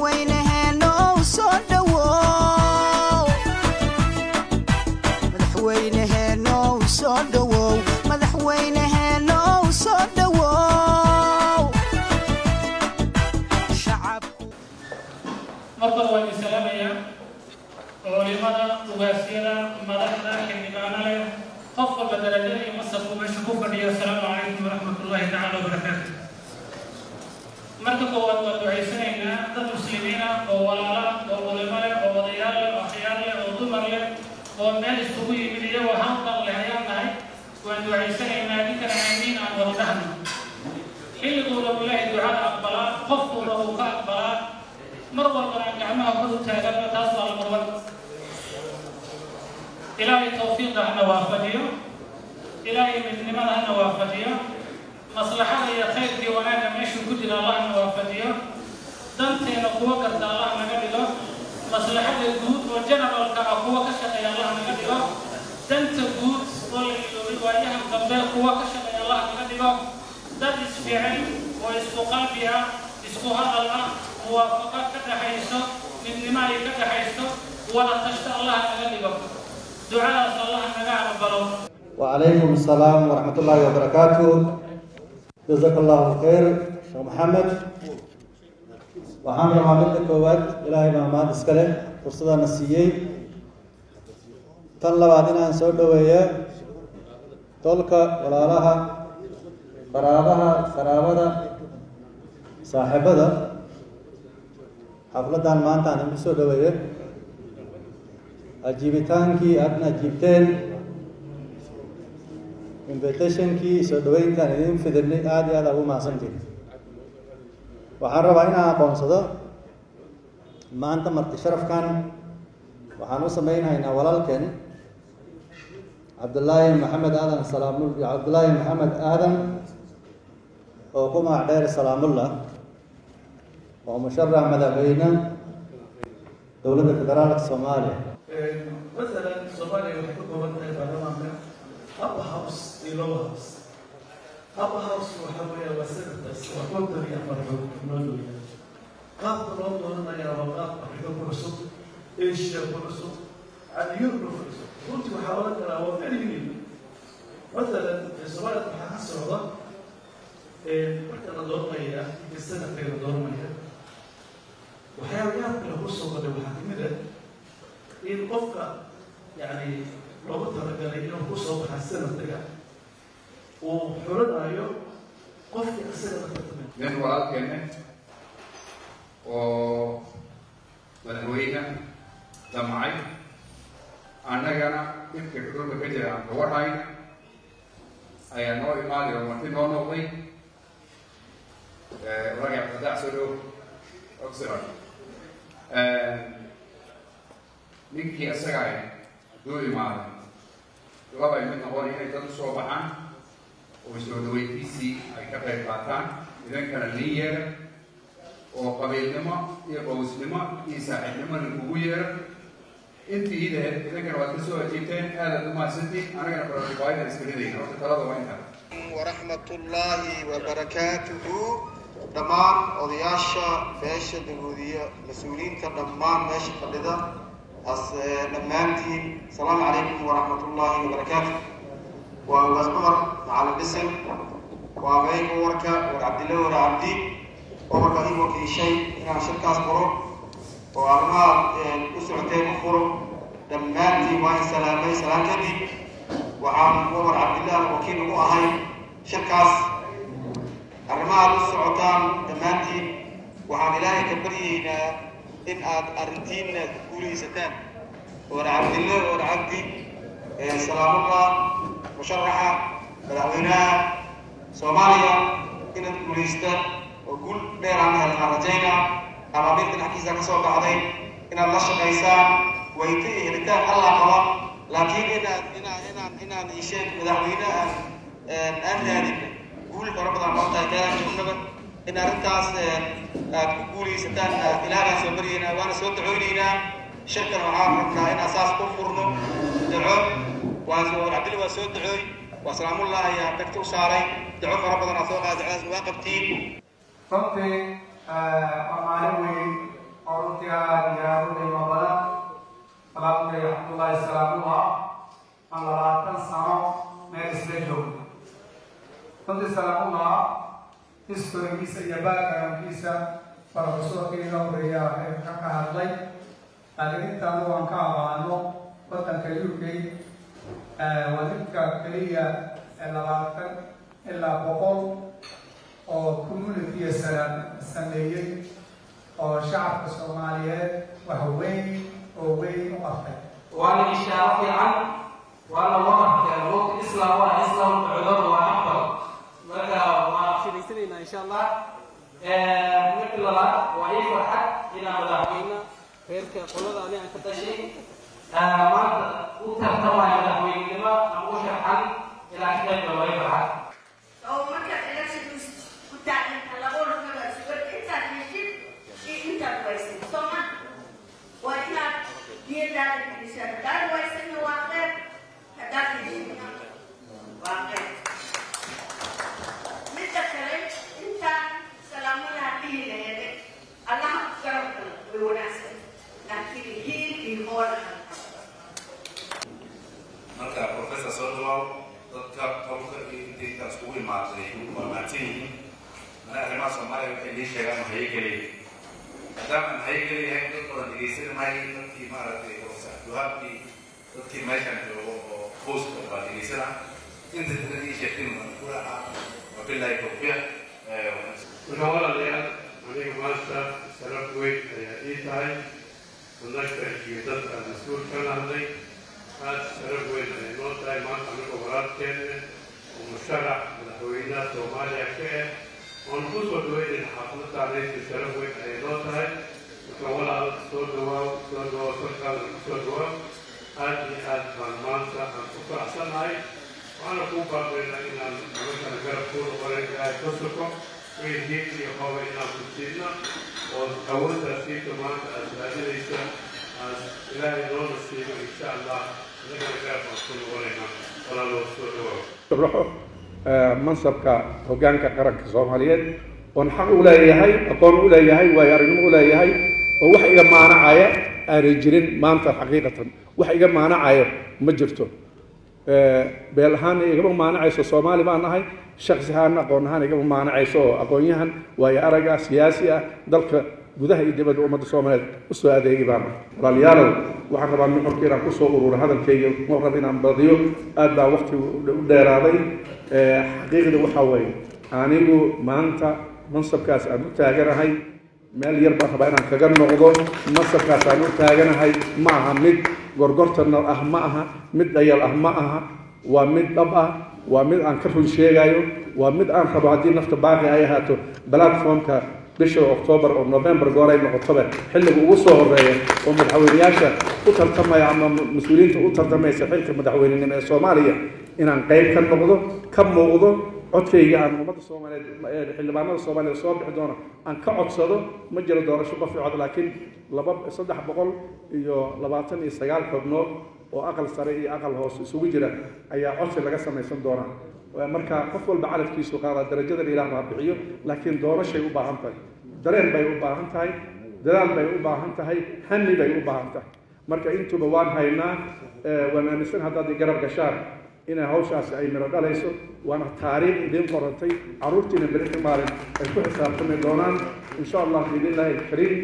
madaxweyneheenow soo dhowow madaxweyneheenow soo dhowow madaxweyneheenow soo dhowow shacabku markore waan idin salaamayaa culimada ugaasyada madaxda xildhibaano leh qof walba darajada iyo masabku meesha ku fadhiyo asalaamu calaykum waraxmat ullaahi tacaala wabarakaatu marka koowaad waan ducaysanaynaa dad muslimiina oo walaala oo culimo leh oo odayaal leh oo akhyaar leh oo dumar leh oo meel isugu yimid iyagoo hanqal leh ayaan nahay waan ducaysanaynaa ninkana aamiin aan wada dhahno xilliguu rabu ilaahi ducada aqbalaa qofkuu rabu ka aqbalaa mar walbana aan gacmaha kor u taaganno taas waa la marwan ilaahay tawfiiqa hana waafajiyo ilaahay midnimada hana waafajiyo maslaxada iyo khayrkii wanaagga meeshuu ku jira allah hana waafajiyo danteena kuwa garta allah naga dhigo maslaxada guud oo generalka ah kuwa ka shaqeeya allah naga dhigo danta guud oo la iloobay waayahan dambe kuwa ka shaqeeya allah naga dhigo dad isfiican oo isku qalbi ah isku hadal ah muwaafaqo ka dhaxayso midnimo ay ka dhaxayso wada tashto allah naga dhigo ducadaas allah naga aqbalo وعليكم السلام ورحمة الله وبركاته جزاك الله خير شيخ محمد waxaan rabaa midda koowaad ilaahay baa mahad iska leh fursadana siiyey tan labaad inaan soo dhoweeya tolka walaalaha qaraabaha qaraabada saaxiibada xafladan maanta aan idinku soo dhoweeye ajiibitaankii aadna ajiibteen invitationkii soo dhaweyntaan idin fidinay aada iyo aada ugu mahadsantiin waxaan rabaa inaan aqoonsado maanta marti sharafkan waxaan u sameynhaynaa walaalkeen cabdullaahi maxamed aadan salaamul cabdullaahi maxamed aadan oo ku magac dheer salaamullah oo musharax madaxweyne dowladda federaalka soomaaliya مثلا Soomaaliya waxay ka kooban tahay baarlamaanka upper house iyo lower house upper house waxa weeye waa senators waa konton iyo afar xubnood weeye qaabka loo dooranaya waa qaab afrika ku cusub asia ku cusub and europe ku cusub runtii waxaa oran karaa waa very new مثلا Soomaaliya waxaa ka socda marka la dooranaya iyo senatka la dooranaya waxyaabayaal kale ku soo baday waxaa kamid ah in qofka yani loogu talagalay inuu ku soo baxa sanadka uu xulanayo qofkii isaga la tartamay nin walaalkeenne oo madaxweyne damcay annagana dhibka dhulka ka jira aan ka warhayna ayaa noo imaaday oo marti noo noqday raga fadax soo dhow oxford ninkii isaga ah hadduu imaaday labay mid noqon inay dad usoo baxaan oo soo dhaweyntiisii ay ka qayb qaataan idankana lin yeera oo qabiilnimo iyo qowsnimo iyo saaxiibnimo lagugu yeera intii idaheed idankana waad ka soo ajiibteen aadaad u mahadsantiin anagana bararibaayada iska ridayna horta talada waa intaa ورحمة الله وبركاته دمان odayaasha beesha dagoodiya mas-uuliyiinta dhammaan meesha fadhida as dhammaantiin asalaamu calaykum waraxmat ullaahi wabarakaatu waa ugaas cumar macalin dhisan waa meyga warka war cabdille war cabdi oo marka ii wakiishay inaan shirkaas furo oo arrimaha u socoteen u furo dhammaantiin waa in salaamay salaan kadib waxaan umar cabdillah wakiil ugu ahay shirkaas arrimaha u socotaan dhammaantiin waxaan ilaahay ka baryaynaa in aad arrintiinna ku guulaysataan war cabdille war cabdi salaamullah musharaxa madaxweynaha soomaaliya inaad guulaystaan oo guul dheer aan helnaa rajaynaa ama mid dhinaxkiisa ka soo baxday inaad la shaqaysaan wayta iyo helitaan allah qaba laakiin inaad inaan inaan inaan isheeg madaxweyne aan aan raadin guul fara badan noo tahay gaaraan joognaba in arrintaas aad ku guulaysataan ilaahaan soo baryaynaa waana soo dacoonaynaa shirkan waxaan rabnaa in asaas ku furno daco waa soo cabdilli waa soo dacooy waa salaamullah ayaa dhagta u saaray daco fara badan aad soo qaada dacadaas waa qabtiin runtii waa maalin weyn oo runtii aada iyo aada u qiimo badan walaalkay cabdullaahi salaamuha aan labaatan sano meel isla joogna runtii salaamuha historigiisa iyo backgroundkiisa farofesorkayga horeeya ee ka ka hadlay laakiin intaan waan ka abaano wadanka u k waa ninka keliya ee labaatan ilaa boqol oo communitiga sala sameeyey oo shacabka soomaaliyeed wax weyn oo weyn u qabtay waana ishaaro fiican waana wadanka waqti islaam waa islaam cudur waa afdal marka waa shiraysanaynaa insha allah marka labaad waa ii farxad inaan madaxweyne reerka qolada ani aan ka dhashay maanta u tartamaya madaxweynenimo ama u sharxan inaan ka qayb galo waa ii farxad oo markaad elections ku taaginta laba orkada sugan intaad heshid iyo intaad waysid sooma waa inaad niyadaada gelisaa haddaad waysadna waa qeyb haddaad heshidna waa qeyb midda kale intaan salaamadaa dhihi laheede allaha ku garab galo way wanaagsan laakiin hiil iyo hoolaha marka professor soo dhawaaw dadka tobanka iyo intii intaas kugu imaaday waa mahadsan yihiin mana arrimaha soomaaliya waxay lii sheegaan waxay geliyay maadaama waxay geliyahay dad badan dhegeysan maayo dadkii maaragtay duhaabkii dadkii meeshan joogo oo hooska baa dhegeysana inta dad ii sheegtin waan ku raaca wabillahi tawfiiq marka walaalayaal aniga maanta sharaf weyn ayaa ii tahay annaga iyo dad aan mas-uul ka nahnay aada sharaf weyn ayay noo tahay maanta aniga walaalkeena oo musharax madaxweynaha soomaaliya ka ah oon ku soo dhaweynayna xaafladdaanaysa sharaf weyn ayay noo tahay marka walaal soo dhawaaw soo dhawaaw sarkaada ku soo dhawaaw aada iyo aad baan maanta aan ku faraxsanahay waxaana kuu baaqaynaa inaan noloshana garab kuu noqonay ilaahay ka suko wixii diin iyo hoba inaan ku siidna oo awooddaas siita maanta aad raadinaysa aan ilaahay noo nasiibo insha allah inagana garab baan ku noqonaynaa walaaloo soo dhawaaw raxo mansabka hoggaanka qaranka soomaaliyeed oon xaq u leeyahay aqoon u leeyahay waayo aragnimo u leeyahay oo wax iga maanacaya aanay jirin maanta xaqiiqatan wax iga maanacaya ma jirto beel ahaana igama maanacayso soomaali baan nahay shaksi ahaan aqoon ahaan igama maanacayso oo aqoon-yahan waayo arag ah siyaasi ah dalka gudaha iyo dibadda ummadda soomaaliyeed usoo adeegi baan nahay walaalayaalow waxaan rabaa nuxurka inaan kusoo ururo hadalkayga ma rab inaan badiyo aad baa waqti u dheeraaday xaqiiqda waxaa weeye anigu maanta mansabkaas aan u taaganahay meel yar baan rabaa inaan kaga noqdo mansabkaas aan u taaganahay ma aha mid gorgortana ah ma aha mid dhayal ah ma aha waa mid dhab ah waa mid aan ka run sheegayo waa mid aan rabo haddii nafta baaqi ay ahaato platformka bisha octoobar oo november gooray noqotoba xilliga ugu soo horeeya oo madaxweyneyaasha u tartamaya ama mas-uuliyiinta u tartamaysa xilka madaxweynenimo ee soomaaliya inaan qayb ka noqdo ka muuqdo codkayga aan ummadda soomaaliyeed xildhibaanada soomaaliyeed soo bixi doono aan ka codsado ma jiro doorasho qof cod laakiin laba saddex boqol iyo labaatan iyo sagaal xubnood oo aqal sare iyo aqal hoose isugu jira ayaa codsi laga samaysan doonaa marka qof walba calafkiisu qaadaa darajadan ilaah baa bixiyo laakiin doorashay u baahan tahay dareen bay u baahan tahay dadaal bay u baahan tahay hami bay u baahan tahay marka intuba waan haynaa waan aaminsan haddaad i garab gashaan inay hawshaasi ay miro dhalayso waana taariikh idiin qorantay carruurtiina berri ka maalin ay ku xisaabtami doonaan insha allah biidnillahi alkariim